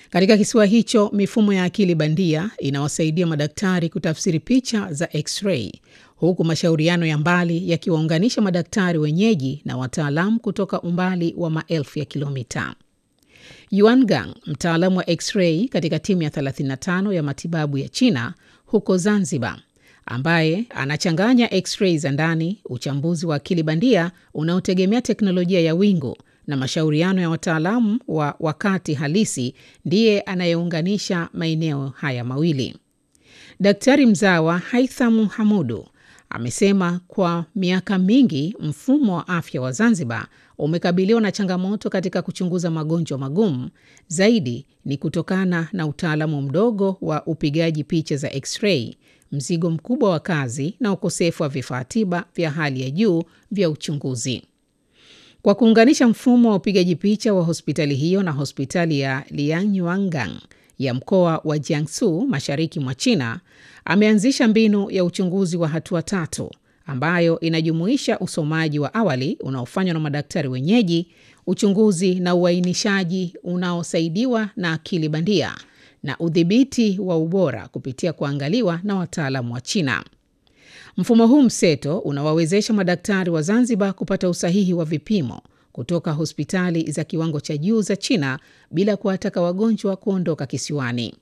Katika kisiwa hicho, mifumo ya akili bandia inawasaidia madaktari kutafsiri picha za x-ray, huku mashauriano ya mbali yakiwaunganisha madaktari wenyeji na wataalamu kutoka umbali wa maelfu ya kilomita. Yuan Gang, mtaalamu wa x-ray katika timu ya 35 ya matibabu ya China huko Zanzibar, ambaye anachanganya x-ray za ndani, uchambuzi wa akili bandia unaotegemea teknolojia ya wingu na mashauriano ya wataalamu wa wakati halisi, ndiye anayeunganisha maeneo haya mawili. Daktari mzawa Haitham Hamudu amesema kwa miaka mingi mfumo wa afya wa Zanzibar umekabiliwa na changamoto katika kuchunguza magonjwa magumu. Zaidi ni kutokana na utaalamu mdogo wa upigaji picha za x-ray, mzigo mkubwa wa kazi na ukosefu wa vifaa tiba vya hali ya juu vya uchunguzi. Kwa kuunganisha mfumo wa upigaji picha wa hospitali hiyo na hospitali ya Lianyuangang ya mkoa wa Jiangsu mashariki mwa China, ameanzisha mbinu ya uchunguzi wa hatua tatu ambayo inajumuisha usomaji wa awali unaofanywa na madaktari wenyeji, uchunguzi na uainishaji unaosaidiwa na akili bandia na udhibiti wa ubora kupitia kuangaliwa na wataalamu wa China. Mfumo huu mseto unawawezesha madaktari wa Zanzibar kupata usahihi wa vipimo kutoka hospitali za kiwango cha juu za China bila kuwataka wagonjwa kuondoka kisiwani.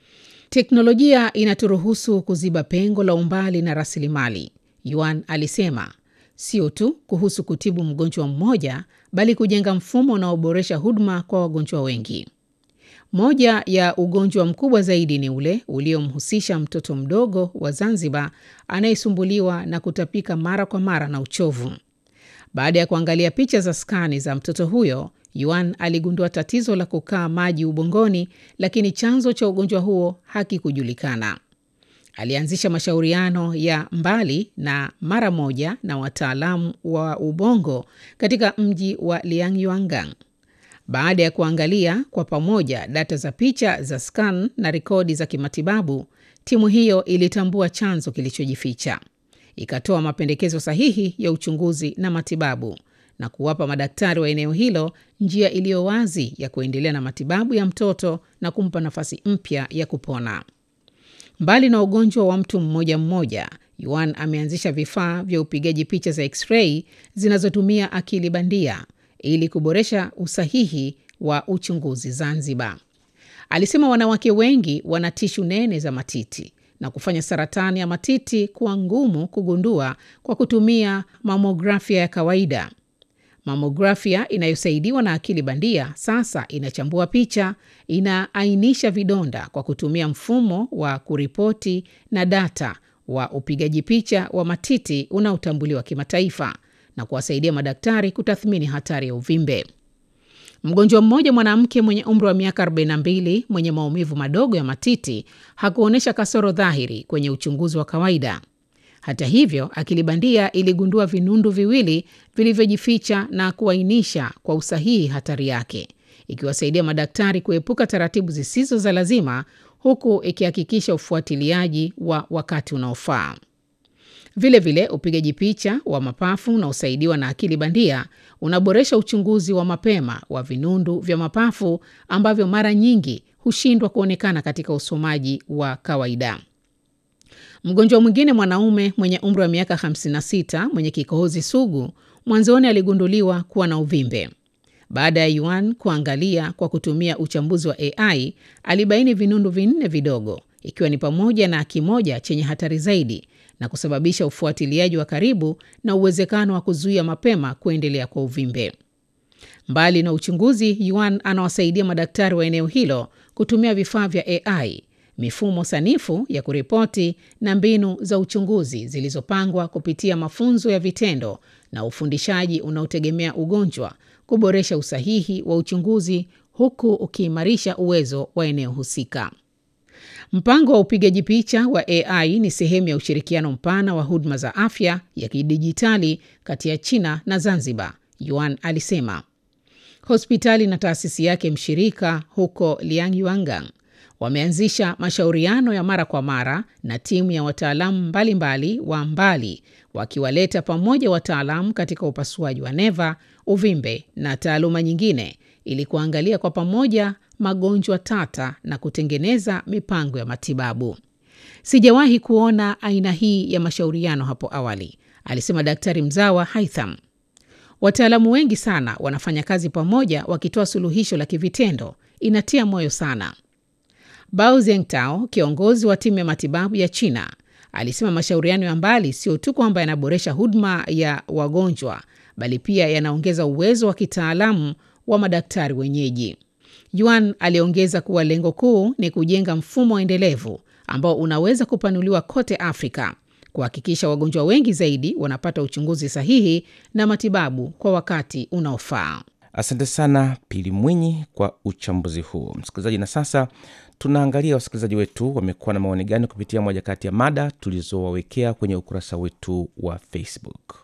Teknolojia inaturuhusu kuziba pengo la umbali na rasilimali, Yuan alisema, sio tu kuhusu kutibu mgonjwa mmoja, bali kujenga mfumo unaoboresha huduma kwa wagonjwa wengi. Moja ya ugonjwa mkubwa zaidi ni ule uliomhusisha mtoto mdogo wa Zanzibar anayesumbuliwa na kutapika mara kwa mara na uchovu. Baada ya kuangalia picha za skani za mtoto huyo, Yuan aligundua tatizo la kukaa maji ubongoni, lakini chanzo cha ugonjwa huo hakikujulikana. Alianzisha mashauriano ya mbali na mara moja na wataalamu wa ubongo katika mji wa Lianyuangang. Baada ya kuangalia kwa pamoja data za picha za scan na rekodi za kimatibabu, timu hiyo ilitambua chanzo kilichojificha, ikatoa mapendekezo sahihi ya uchunguzi na matibabu na kuwapa madaktari wa eneo hilo njia iliyo wazi ya kuendelea na matibabu ya mtoto na kumpa nafasi mpya ya kupona. Mbali na ugonjwa wa mtu mmoja mmoja, Yuan ameanzisha vifaa vya upigaji picha za x-ray zinazotumia akili bandia ili kuboresha usahihi wa uchunguzi Zanzibar. Alisema wanawake wengi wana tishu nene za matiti na kufanya saratani ya matiti kuwa ngumu kugundua kwa kutumia mamografia ya kawaida. Mamografia inayosaidiwa na akili bandia sasa inachambua picha, inaainisha vidonda kwa kutumia mfumo wa kuripoti na data wa upigaji picha wa matiti unaotambuliwa kimataifa na kuwasaidia madaktari kutathmini hatari ya uvimbe. Mgonjwa mmoja mwanamke mwenye umri wa miaka 42 mwenye maumivu madogo ya matiti hakuonyesha kasoro dhahiri kwenye uchunguzi wa kawaida. Hata hivyo, akili bandia iligundua vinundu viwili vilivyojificha na kuainisha kwa usahihi hatari yake, ikiwasaidia madaktari kuepuka taratibu zisizo za lazima, huku ikihakikisha ufuatiliaji wa wakati unaofaa. Vilevile, upigaji picha wa mapafu unaosaidiwa na akili bandia unaboresha uchunguzi wa mapema wa vinundu vya mapafu ambavyo mara nyingi hushindwa kuonekana katika usomaji wa kawaida. Mgonjwa mwingine mwanaume mwenye umri wa miaka 56 mwenye kikohozi sugu mwanzoni aligunduliwa kuwa na uvimbe. Baada ya Yuan kuangalia kwa kutumia uchambuzi wa AI, alibaini vinundu vinne vidogo, ikiwa ni pamoja na kimoja chenye hatari zaidi na kusababisha ufuatiliaji wa karibu na uwezekano wa kuzuia mapema kuendelea kwa uvimbe. Mbali na uchunguzi, Yuan anawasaidia madaktari wa eneo hilo kutumia vifaa vya AI, mifumo sanifu ya kuripoti na mbinu za uchunguzi zilizopangwa kupitia mafunzo ya vitendo na ufundishaji unaotegemea ugonjwa, kuboresha usahihi wa uchunguzi huku ukiimarisha uwezo wa eneo husika. Mpango wa upigaji picha wa AI ni sehemu ya ushirikiano mpana wa huduma za afya ya kidijitali kati ya China na Zanzibar, Yuan alisema. Hospitali na taasisi yake mshirika huko Lianyuangang wameanzisha mashauriano ya mara kwa mara na timu ya wataalamu mbalimbali wa mbali wakiwaleta pamoja wataalamu katika upasuaji wa neva, uvimbe na taaluma nyingine ili kuangalia kwa pamoja magonjwa tata na kutengeneza mipango ya matibabu. Sijawahi kuona aina hii ya mashauriano hapo awali, alisema Daktari mzawa Haitham. Wataalamu wengi sana wanafanya kazi pamoja wakitoa suluhisho la kivitendo. Inatia moyo sana. Bao Zengtao, kiongozi wa timu ya matibabu ya China, alisema mashauriano ya mbali sio tu kwamba yanaboresha huduma ya wagonjwa, bali pia yanaongeza uwezo wa kitaalamu wa madaktari wenyeji. Yuan aliongeza kuwa lengo kuu ni kujenga mfumo endelevu ambao unaweza kupanuliwa kote Afrika, kuhakikisha wagonjwa wengi zaidi wanapata uchunguzi sahihi na matibabu kwa wakati unaofaa. Asante sana Pili Mwinyi kwa uchambuzi huu, msikilizaji. Na sasa tunaangalia wasikilizaji wetu wamekuwa na maoni gani kupitia moja kati ya mada tulizowawekea kwenye ukurasa wetu wa Facebook.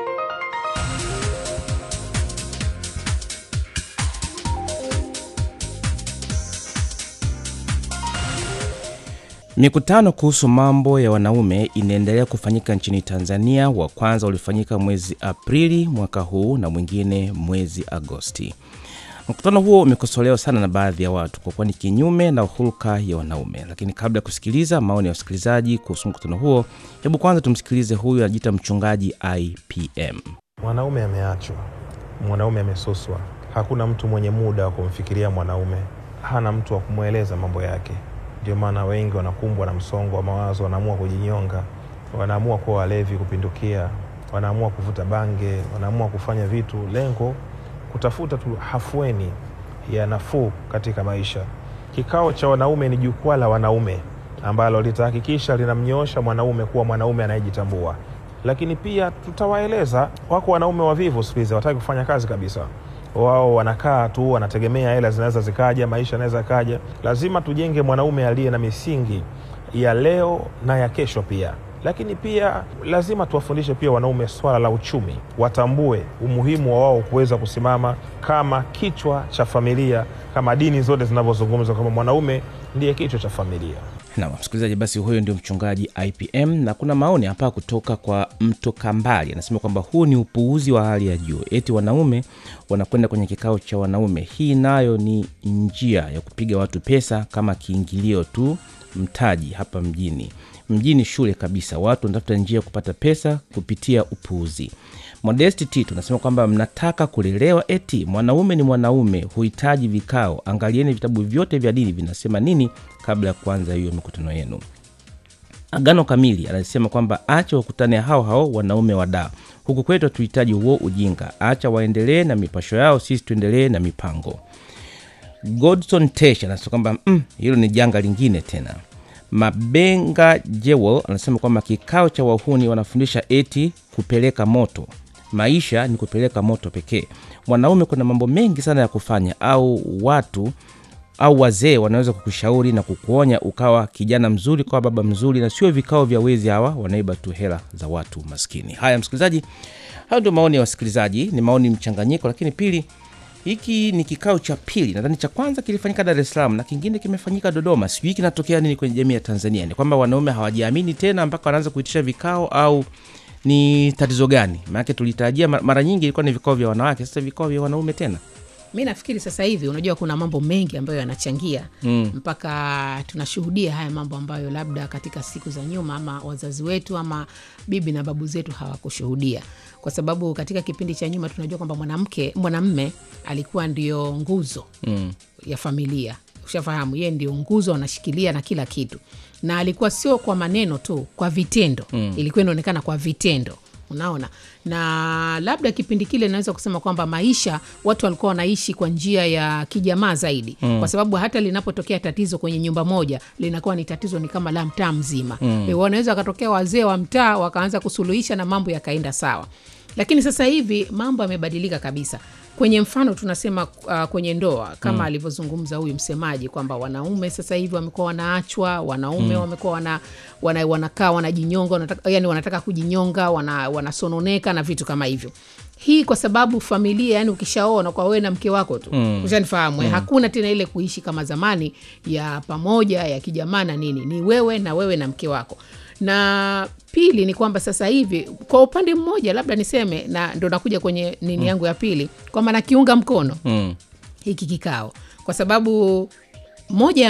Mikutano kuhusu mambo ya wanaume inaendelea kufanyika nchini Tanzania. Wa kwanza ulifanyika mwezi Aprili mwaka huu na mwingine mwezi Agosti. Mkutano huo umekosolewa sana na baadhi ya watu kwa kuwa ni kinyume na hulka ya wanaume. Lakini kabla ya kusikiliza maoni ya wasikilizaji kuhusu mkutano huo, hebu kwanza tumsikilize huyu anajiita mchungaji IPM. Mwanaume ameachwa, mwanaume amesuswa. Hakuna mtu mwenye muda wa kumfikiria mwanaume, hana mtu wa kumweleza mambo yake. Ndio maana wengi wanakumbwa na msongo wa mawazo, wanaamua kujinyonga, wanaamua kuwa walevi kupindukia, wanaamua kuvuta bange, wanaamua kufanya vitu, lengo kutafuta tu hafueni ya nafuu katika maisha. Kikao cha wanaume ni jukwaa la wanaume ambalo litahakikisha linamnyoosha mwanaume kuwa mwanaume anayejitambua, lakini pia tutawaeleza, wako wanaume wavivu siku hizi, hawataki kufanya kazi kabisa wao wanakaa tu, wanategemea hela zinaweza zikaja, maisha yanaweza kaja. Lazima tujenge mwanaume aliye na misingi ya leo na ya kesho pia. Lakini pia lazima tuwafundishe pia wanaume swala la uchumi, watambue umuhimu wa wao kuweza kusimama kama kichwa cha familia, kama dini zote zinavyozungumza kwamba mwanaume ndiye kichwa cha familia. Na msikilizaji, basi huyo ndio mchungaji IPM. Na kuna maoni hapa kutoka kwa mto Kambali, anasema kwamba huu ni upuuzi wa hali ya juu, eti wanaume wanakwenda kwenye kikao cha wanaume. Hii nayo ni njia ya kupiga watu pesa kama kiingilio tu, mtaji hapa mjini. Mjini shule kabisa, watu wanatafuta njia ya kupata pesa kupitia upuuzi. Modesti T tunasema kwamba mnataka kulelewa, eti mwanaume ni mwanaume, huhitaji vikao. Angalieni vitabu vyote vya dini vinasema nini kabla ya kuanza hiyo mikutano yenu. Agano Kamili anasema kwamba acha wakutane hao hao wanaume wadaa, huku kwetu hatuhitaji huo ujinga, acha waendelee na mipasho yao, sisi tuendelee na mipango. Godson Tesh anasema kwamba mm, hilo ni janga lingine tena. Mabenga Jewel anasema kwamba kikao cha wahuni wanafundisha eti kupeleka moto. Maisha ni kupeleka moto pekee. Mwanaume kuna mambo mengi sana ya kufanya, au watu au wazee wanaweza kukushauri na kukuonya ukawa kijana mzuri, kwa baba mzuri, na sio vikao vya wezi hawa wanaiba tu hela za watu maskini. Haya msikilizaji, hayo ndio maoni ya wasikilizaji, ni maoni mchanganyiko, lakini pili hiki ni kikao cha pili. Nadhani cha kwanza kilifanyika Dar es Salaam na kingine kimefanyika Dodoma. Sijui kinatokea nini kwenye jamii ya Tanzania. Ni kwamba wanaume hawajiamini tena mpaka wanaanza kuitisha vikao au ni tatizo gani? Maanake tulitarajia mara nyingi ilikuwa ni vikao vya wanawake, sasa vikao vya wanaume tena. Mi nafikiri sasa hivi, unajua kuna mambo mengi ambayo yanachangia mm. mpaka tunashuhudia haya mambo ambayo labda katika siku za nyuma ama wazazi wetu ama bibi na babu zetu hawakushuhudia, kwa sababu katika kipindi cha nyuma tunajua kwamba mwanamke mwanamme alikuwa ndio nguzo mm. ya familia. Ushafahamu, yeye ndio nguzo, anashikilia na kila kitu, na alikuwa sio kwa maneno tu, kwa vitendo mm. ilikuwa inaonekana kwa vitendo unaona na labda kipindi kile naweza kusema kwamba maisha watu walikuwa wanaishi kwa njia ya kijamaa zaidi mm. kwa sababu hata linapotokea tatizo kwenye nyumba moja linakuwa ni tatizo ni kama la mtaa mzima mm. e, wanaweza wakatokea wazee wa mtaa wakaanza kusuluhisha na mambo yakaenda sawa lakini sasa hivi mambo yamebadilika kabisa kwenye mfano tunasema uh, kwenye ndoa kama mm. alivyozungumza huyu msemaji kwamba wanaume sasa hivi wamekuwa wanaachwa wanaume mm. wamekuwa wana, wana, wanakaa wanajinyonga wanataka, yani wanataka kujinyonga wana, wanasononeka na vitu kama hivyo hii kwa sababu familia yani ukishaona kwa wewe na mke wako tu Mm. ushanifahamu mm. hakuna tena ile kuishi kama zamani ya pamoja ya kijamaa na nini ni wewe na wewe na mke wako na pili ni kwamba sasa hivi kwa upande mmoja labda niseme na ndo nakuja kwenye nini yangu ya pili kwamba nakiunga mkono Mm. hiki kikao kwa sababu moja ya